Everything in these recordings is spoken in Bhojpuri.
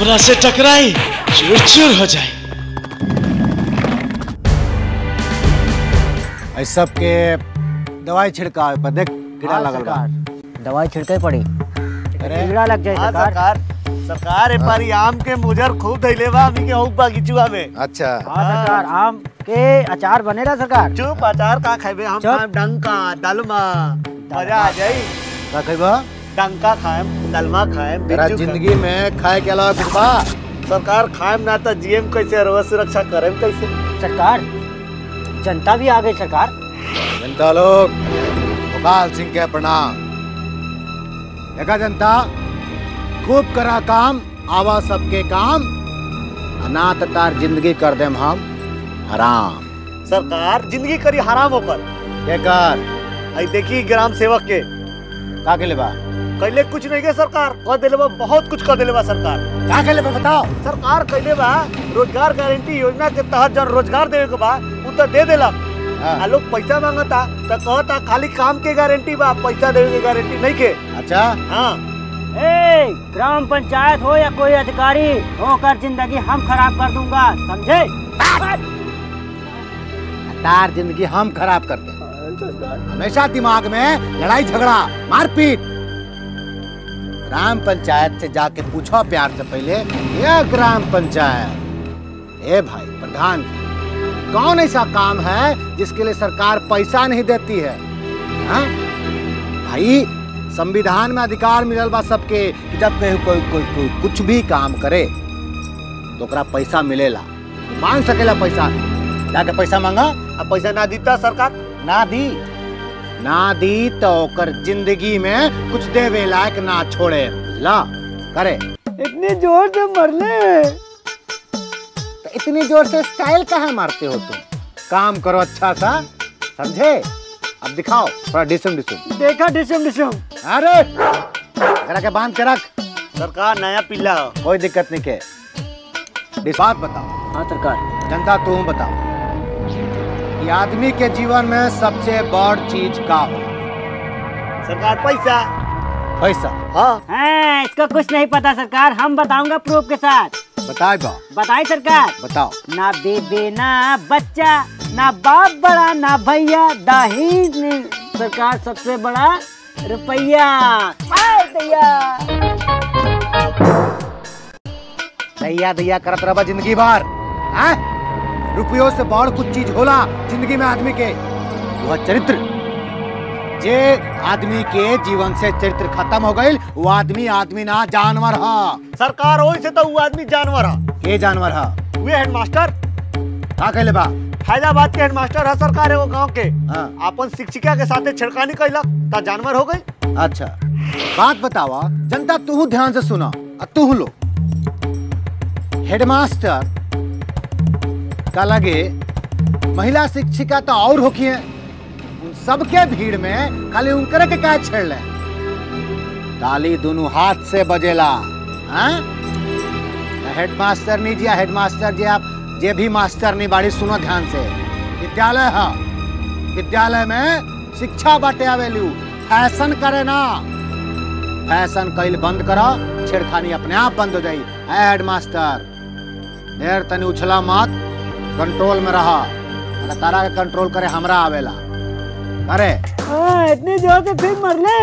हमरा से टकराई चूर चूर हो जाए इस सब के दवाई छिड़काव पर देख कीड़ा लगल बा दवाई छिड़के पड़ी अरे कीड़ा लग जाए हाँ सरकार सरकार सरकार ए पारी आम के मुजर खूब धैले बा हमनी के हूँ बगीचुआ में अच्छा हाँ सरकार आम के अचार बनेला सरकार चुप अचार का खाइबे हम चुप। खाएम डंका दलमा मजा आ जाई का खइबा डंका खाएम दलमा खाएम तेरा बिज्जू जिंदगी में खाए के अलावा कुछ बा खाएम। सरकार खाएम ना तो जीएम कैसे रोज सुरक्षा करेम कैसे सरकार जनता भी आ गई सरकार जनता लोग भोपाल सिंह के प्रणाम देखा जनता खूब करा काम आवा सबके काम अनाथ तार जिंदगी कर देम हम हराम सरकार जिंदगी करी हराम होकर के कर आई देखी ग्राम सेवक के का के लेबा कैले कुछ नहीं के सरकार कह दिले बा बहुत कुछ कह दिले बा सरकार का के लेबा बताओ सरकार कैले बा रोजगार गारंटी योजना के तहत जन रोजगार देवे के बा उ तो दे देलक हाँ, आ लोग पैसा मांगता तो कहता खाली काम के गारंटी बा पैसा देवे के गारंटी नहीं के अच्छा हाँ ए ग्राम पंचायत हो या कोई अधिकारी होकर जिंदगी हम खराब कर दूंगा समझे तार जिंदगी हम खराब करते हैं हमेशा दिमाग में लड़ाई झगड़ा मारपीट ग्राम पंचायत से जाके पूछो प्यार से पहले ये ग्राम पंचायत ए भाई प्रधान जी, कौन ऐसा काम है जिसके लिए सरकार पैसा नहीं देती है हाँ? भाई संविधान में अधिकार मिलल बा सबके कि जब कहीं कोई कोई कोई कुछ भी काम करे तो ओकरा पैसा मिलेला मांग सकेला पैसा जाके पैसा मांगा अब पैसा ना दीता सरकार ना दी ना दी तो ओकर जिंदगी में कुछ देवे लायक ना छोड़े ला करे इतनी जोर से मरले तो इतनी जोर से स्टाइल कहाँ मारते हो तुम काम करो अच्छा सा समझे अब दिखाओ थोड़ा डिसम डिसम देखा डिसम डिसम अरे एकरा के बांध के रख सरकार नया पिल्ला हो कोई दिक्कत नहीं के डिस- बात बताओ हाँ सरकार जनता तुम बताओ कि आदमी के जीवन में सबसे बड़ चीज का हो सरकार पैसा पैसा हाँ हाँ इसको कुछ नहीं पता सरकार हम बताऊंगा प्रूफ के साथ बताए बा बताए सरकार बताओ ना बेबे ना बच्चा ना बाप बड़ा ना भैया दहेज में सरकार सबसे बड़ा रुपया आय दैया दैया दैया करत रहा जिंदगी भर हैं? रुपयों से बड़ कुछ चीज होला जिंदगी में आदमी के वह चरित्र जे आदमी के जीवन से चरित्र खत्म हो गई वो आदमी आदमी ना जानवर हा सरकार वही से तो वो आदमी जानवर है के जानवर हा वे हेडमास्टर का कहले बा फैजाबाद के हेडमास्टर है सरकार है वो गांव के हाँ, अपन शिक्षिका के साथे छिड़कानी कैलक ता जानवर हो गई अच्छा बात बतावा जनता तू ध्यान से सुना और तू लो हेडमास्टर का लगे महिला शिक्षिका तो और होखी है उन सबके भीड़ में खाली उनकरे के क्या छेड़ ले ताली दोनों हाथ से बजेला हाँ? हेडमास्टर नहीं जिया हेडमास्टर जी आप जे भी मास्टर नहीं बाड़ी सुनो ध्यान से विद्यालय है विद्यालय में शिक्षा बाटे आवेलू फैशन करे ना फैशन कैल बंद करो छेड़खानी अपने आप बंद हो जाई ए हेडमास्टर ढेर तनी उछला मत कंट्रोल में रहा अगर तारा के कंट्रोल करे हमरा आवेला अरे हाँ, इतनी जोर से फिर मरले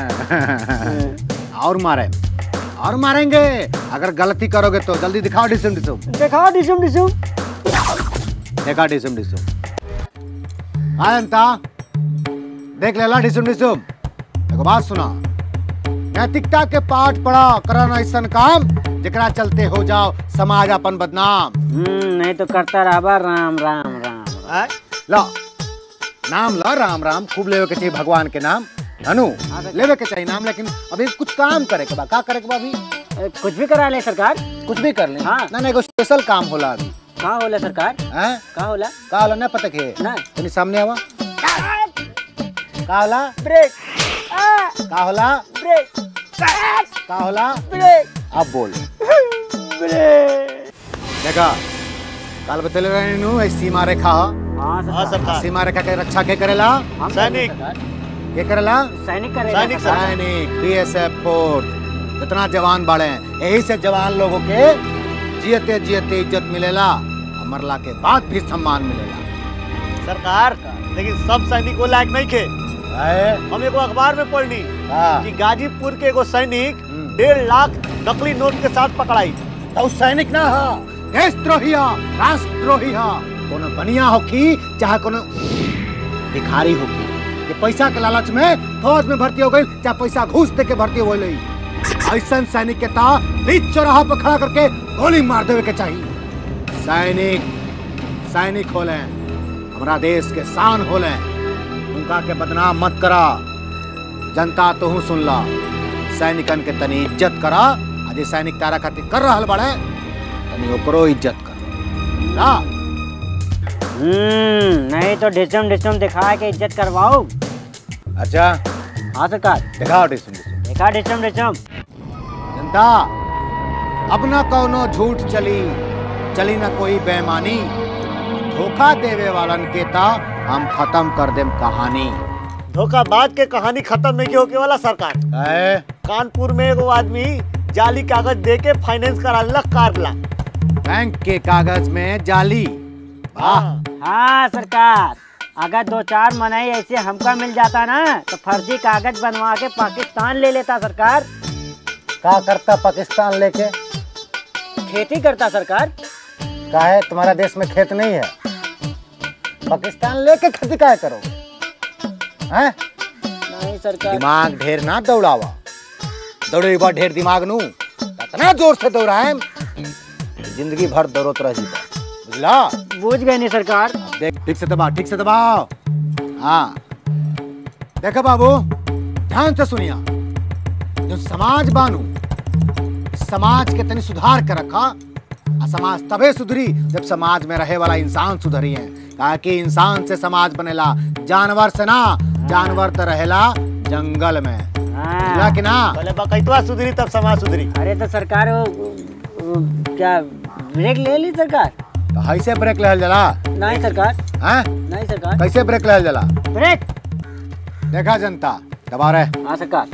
और मारे और मारेंगे अगर गलती करोगे तो जल्दी दिखाओ डिसम डिसम दिखाओ डिसम डिसम देखा डिसम डिसम हाँ जनता देख लेला डिसम डिसम एगो बात सुना नैतिकता के पाठ पढ़ा करन ऐसन काम जेकरा चलते हो जाओ समाज अपन बदनाम हम्म, नहीं तो करता रहा राम राम राम आय? लो नाम लो राम राम खूब लेवे के चाहिए भगवान के नाम धनु लेवे के चाहिए नाम लेकिन अभी कुछ काम करे के बा का करे के बा अभी ए, कुछ भी करा ले सरकार कुछ भी कर ले हाँ। ना ना एगो स्पेशल काम होला अभी कहाँ होला सरकार हैं कहाँ होला का होला ना पता के ना तनी सामने आवा का होला ब्रेक आ, का होला ब्रेक का होला ब्रेक अब बोल ब्रेक देखा काल बतले रहे नु ऐ सीमा रेखा ह। हाँ हाँ सरकार सरकार सीमा रेखा के रक्षा के करेला हम सैनिक। सरकार। के करेला सैनिक करेगा सैनिक सरकार। सैनिक बीएसएफ फोर्स कितना जवान बाड़े हैं यही से जवान लोगों के जियते जियते इज्जत मिलेला और मरला के बाद भी सम्मान मिलेला सरकार लेकिन सब सैनिक को लायक नहीं थे है? हम एगो अखबार में पढ़नी हाँ। कि गाजीपुर के एगो सैनिक हम्म। डेढ़ लाख नकली नोट के साथ पकड़ाई तो उ सैनिक ना हा देशद्रोही हा राष्ट्रद्रोही हा कोनो बनिया होखी चाहे कोनो भिखारी होखी ये पैसा के लालच में फौज में भर्ती हो गई चाहे पैसा घूस दे के भर्ती हो गई ऐसा सैनिक के ता बीच चौराहा पर खड़ा करके गोली मार देवे के चाहिए सैनिक सैनिक होले हमारा देश के शान होले उनका के बदनाम मत करा जनता तो सुन ला सैनिकन के तनी इज्जत करा आ जे सैनिक तारा खातिर कर रहल बड़े तनी ओकरो इज्जत कर ला हम्म नहीं तो डिसम डिसम दिखा के इज्जत करवाओ अच्छा हाँ सरकार दिखाओ डिसम डिसम देखा डिसम डिसम जनता अब न कौनो झूठ चली चली न कोई बेईमानी धोखा देवे वालन के ता हम खत्म कर देम कहानी धोखाबाज के कहानी खत्म नहीं होके वाला सरकार है कानपुर में एगो आदमी जाली कागज दे के फाइनेंस करा लक कार ला बैंक के कागज में जाली वाह हाँ सरकार अगर दो चार मनाई ऐसे हमका मिल जाता ना तो फर्जी कागज बनवा के पाकिस्तान ले लेता सरकार का करता पाकिस्तान लेके खेती करता सरकार का है तुम्हारा देश में खेत नहीं है पाकिस्तान लेके खेती काहे करोगे हैं नहीं सरकार दिमाग ढेर ना दौड़ावा दौड़े बा ढेर दिमाग नू इतना जोर से दौड़ाए जिंदगी भर दौड़त रह जीता बुझला बूझ गए नहीं सरकार देख ठीक से दबाओ ठीक से दबाओ हाँ देखो बाबू ध्यान से सुनिया जो समाज बानू इस समाज के तनी सुधार के रखा आ समाज तबे सुधरी जब समाज में रहे वाला इंसान सुधरी है कहा कि इंसान से समाज बनेला जानवर से ना जानवर तो रहेला जंगल में बुझला हाँ कि ना पहले बकैतवा सुधरी तब समाज सुधरी अरे तो सरकार वो, वो क्या ब्रेक ले ली सरकार तो ऐसे ब्रेक लहल जला नहीं सरकार हैं नहीं सरकार कैसे ब्रेक लहल जला ब्रेक देखा जनता दबा रहे हाँ सरकार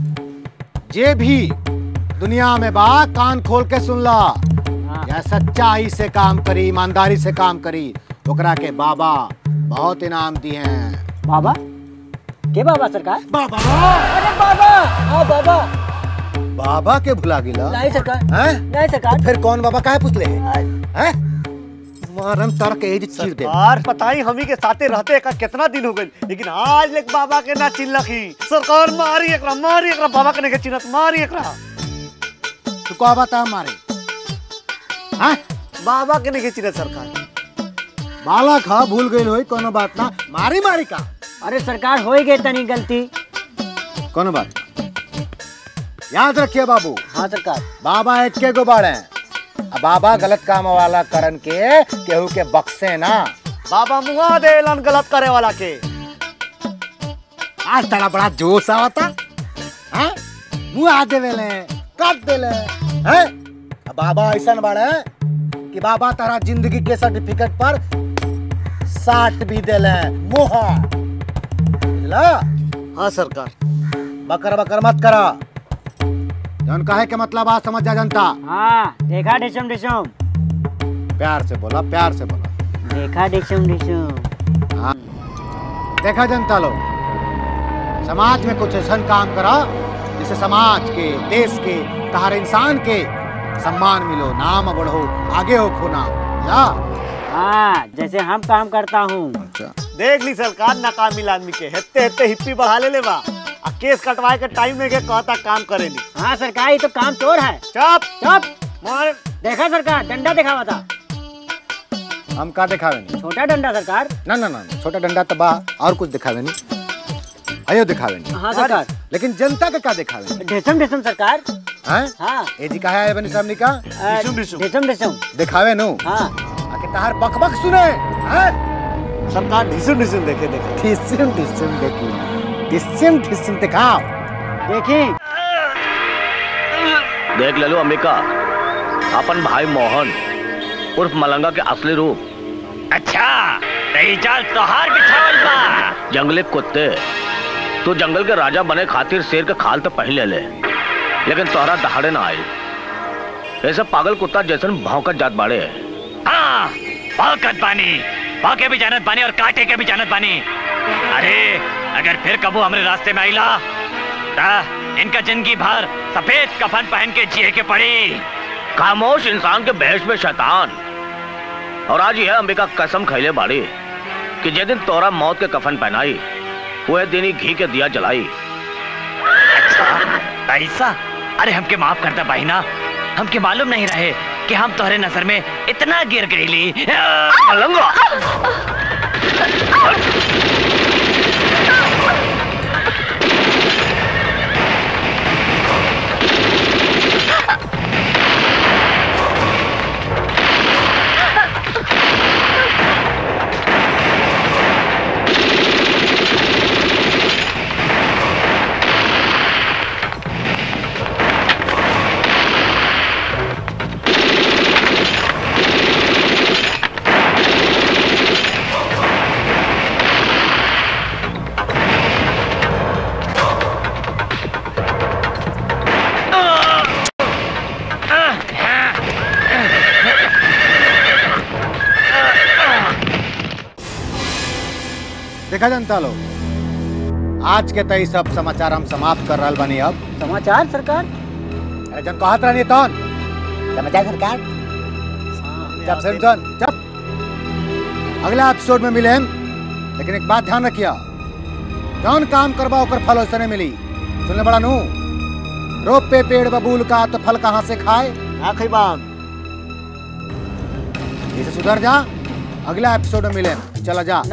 जे भी दुनिया में बा कान खोल के सुन ला हाँ या सच्चाई से काम करी ईमानदारी से काम करी ओकरा के बाबा बहुत इनाम दिए हैं बाबा के बाबा सरकार बाबा अरे बाबा हाँ बाबा बाबा के भुला गिला नहीं सरकार हैं नहीं सरकार फिर कौन बाबा काहे पूछले हैं मारम तार के एज चीर दे सरकार पता ही हमी के साथे रहते का कितना दिन हो गए लेकिन आज लेक बाबा के ना चिल्लखी सरकार मारी एकरा मारी एकरा बाबा के नहीं चिन्हत मारी एकरा तू को बता मारे हैं बाबा के नहीं चिन्हत सरकार बालक हा भूल गई होई कोनो बात ना मारी मारी का अरे सरकार हो ही गई तनी गलती कोनो बात याद रखिए बाबू हाँ सरकार बाबा एक के गो बाड़े अब बाबा गलत काम वाला करन के केहू के बक्से ना बाबा मुआ देलन गलत करे वाला के आज तड़ा बड़ा जोश आवता हैं मुंह आ देवेले काट देले हैं अब बाबा ऐसन बाड़े कि बाबा तारा जिंदगी के सर्टिफिकेट पर साट भी देले मोहर बुझला हाँ सरकार बकर बकर मत करा जौन कहे के मतलब आज समझ जा जनता हाँ देखा डिशम डिशम प्यार से बोला प्यार से बोला देखा डिशम डिशम हाँ देखा जनता लोग समाज में कुछ ऐसा काम करा जिससे समाज के देश के हर इंसान के सम्मान मिलो नाम बढ़ो आगे हो खोना या हाँ जैसे हम काम करता हूँ अच्छा देख ली सरकार नाकामिल आदमी के हेते हेते हिप्पी बढ़ा ले ले बा आ केस कटवाए के टाइम में के कहता काम करेली हाँ सरकार ये तो काम चोर है चुप चुप मार देखा सरकार डंडा दिखावा था हम का दिखावे नहीं छोटा डंडा सरकार ना ना ना ना, छोटा डंडा तो बा और कुछ दिखावे नहीं अयो दिखावे नहीं हाँ सरकार लेकिन जनता का का दिखावे नहीं डिशम डिशम सरकार हैं हाँ ए जी कहा है बनी सामने का अ, डिशम डिशम। डिशम डिशम दिखावे नो हाँ आके तहार बकबक सुने हैं सरकार ढिसुम ढिसुम देखे देखे ठिसिम ठिसिम देखी ठिसिम ठिसिम दिखाओ देखी देख ले लो अंबिका अपन भाई मोहन उर्फ मलंगा के असली रूप अच्छा नहीं चाल तोहार बिछावल बा जंगली कुत्ते तू जंगल के राजा बने खातिर शेर के खाल तो पहन ले ले लेकिन तोहरा दहाड़े ना आई ऐसा पागल कुत्ता जैसन भौंकत जात बाड़े हाँ भौकत बानी भौके भी जानत बानी और काटे के भी जानत बानी अरे अगर फिर कबू हमरे रास्ते में आईला ता इनका जिंदगी भर सफेद कफन पहन के जिए के पड़ी खामोश इंसान के बहस में शैतान और आज यह अंबिका कसम खैले बाड़ी कि जे दिन तोरा मौत के कफन पहनाई वह दिन ही घी के दिया जलाई अच्छा ऐसा अरे हमके माफ करता भाई ना हमके मालूम नहीं रहे कि हम तोहरे नजर में इतना गिर गईली मलंगा देखा जनता लोग आज के तई सब समाचार हम समाप्त कर रहल बानी अब समाचार सरकार अरे जन कहत रहनी तौन समाचार सरकार जब से जन जब अगला एपिसोड में मिले हम लेकिन एक बात ध्यान रखिया जौन काम करबा ओकर फल वैसे नहीं मिली सुनले बड़ा नू रोप पे पेड़ बबूल का तो फल कहाँ से खाए आखिरी बाम इसे सुधर जा अगला एपिसोड में मिले चला जा